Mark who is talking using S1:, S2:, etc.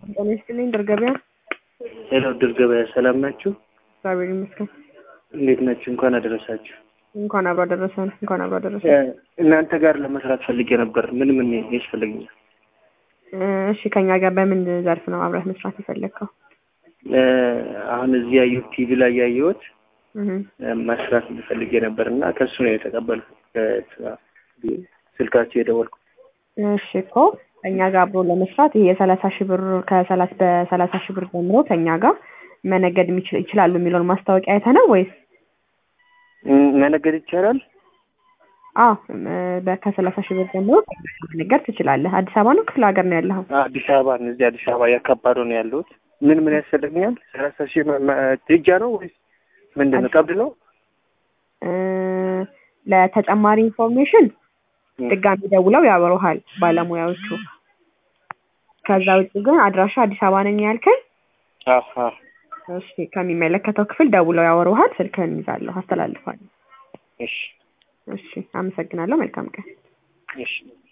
S1: ጤና ይስጥልኝ ድር ገበያ።
S2: ሄሎ ድር ገበያ ሰላም ናችሁ?
S1: እግዚአብሔር ይመስገን።
S2: እንዴት ናችሁ? እንኳን አደረሳችሁ።
S1: እንኳን አብሮ አደረሰን። እንኳን አብሮ አደረሰን።
S2: እናንተ ጋር ለመስራት ፈልጌ ነበር። ምን ምን ያስፈልገኛል?
S1: እሺ ከኛ ጋር በምን ዘርፍ ነው አብረህ መስራት የፈለግከው?
S2: አሁን እዚህ ያየሁት ቲቪ ላይ ያየሁት
S1: እህ
S2: መስራት ፈልጌ ነበር እና ከሱ ነው የተቀበልኩት ስልካችሁ የደወልኩት።
S1: እሺ እኮ ከኛ ጋር አብሮ ለመስራት ይሄ የሰላሳ ሺህ ብር ከሰላሳ በሰላሳ ሺህ ብር ጀምሮ ከኛ ጋር መነገድ የሚችል ይችላሉ የሚለውን ማስታወቂያ አይተህ ነው ወይስ?
S2: መነገድ ይቻላል?
S1: አዎ በ- ከሰላሳ ሺህ ብር ጀምሮ መነገድ ትችላለህ። አዲስ አበባ ነው ክፍለ ሀገር ነው ያለኸው?
S2: አዲስ አበባ ነው። እዚህ አዲስ አበባ ያካባዶ ነው ያለሁት። ምን ምን ያስፈልገኛል? ሰላሳ ሺህ መ- መ- ትጃ ነው ወይስ ምንድን ነው? ቀብድ ነው?
S1: እ ለተጨማሪ ኢንፎርሜሽን ድጋሚ ደውለው ያወሩሃል ባለሙያዎቹ። ከዛ ውጭ ግን አድራሻ አዲስ አበባ ነኝ ያልከኝ?
S2: አሀ
S1: እሺ ከሚመለከተው ክፍል ደውለው ያወሩሃል። ስልክህን ይዛለሁ፣ አስተላልፋለሁ።
S2: እሺ
S1: እሺ አመሰግናለሁ። መልካም ቀን።
S2: እሺ